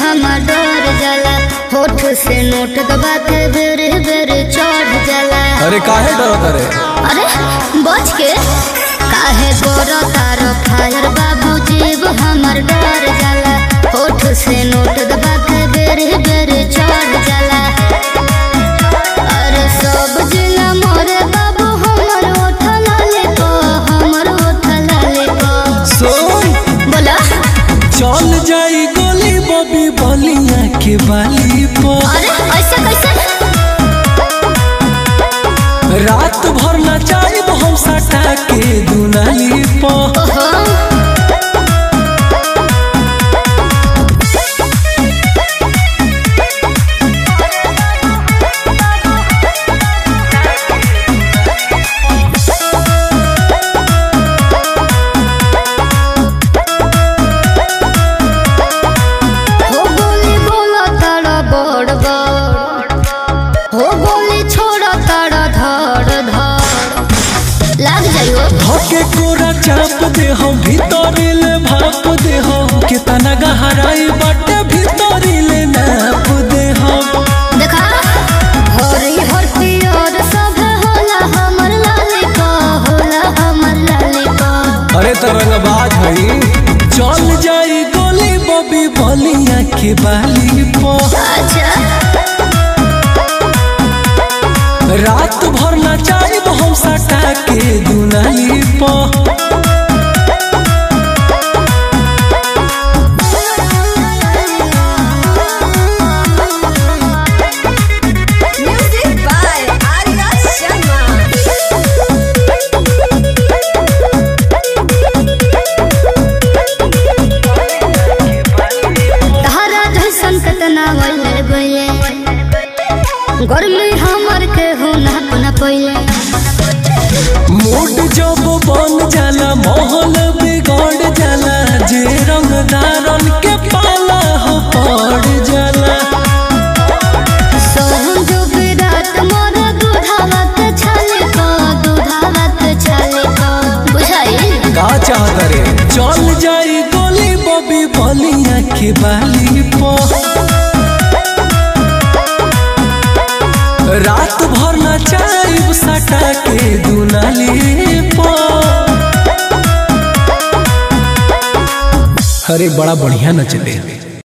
हमर डर जाला होठ से नोट दबाते बेरे बेरे चढ़ जाला अरे काहे डरत रे अरे बच के काहे गोरा तार फायर बाबू जीव हमर डर जाला होठ से नोट दबाते बेरे बेरे चढ़ जाला अरे सब जिला मोरे बाबू हमर होठ लाले को हमर होठ लाले को सुन बोला चल जाई गोली बबी बलिया के बाली पर अरे ऐसे कैसे रात भर नचाई हम सटा के दुनाली पर ओहो हो गोली बोला तारा बड़ बड़ हो गोली छोड़ा तारा धड़ धड़ लाग जाइयो धके कोरा चाप दे हम भीतर ले भाप दे हम कितना गहराई बाटे भीतर ले नाप दे हम देखा हरी हर पियर सब होला हमर लाली का होला हमर लाली का अरे तरंगबाज हई चल जाई गोली बबी बलिया के बाली पर अच्छा रात भर नचाई हम सटा के दुनाली पर Music by Arya Sharma. तारा जैसन कतना वले गए गर्मी हमर के हो ना पना पहिले मूड जब बन जाला माहौल बिगड़ जाला जे रंगदारन के पाला हो पड़ जाला सोहम जो विराट मोर दूधावत छाले को दूधावत छाले को बुझाई का चाहत रे चल जाई गोली बबी बलिया के बाली पर रात भर नचाई सटा के दुनाली पर अरे बड़ा बढ़िया नचले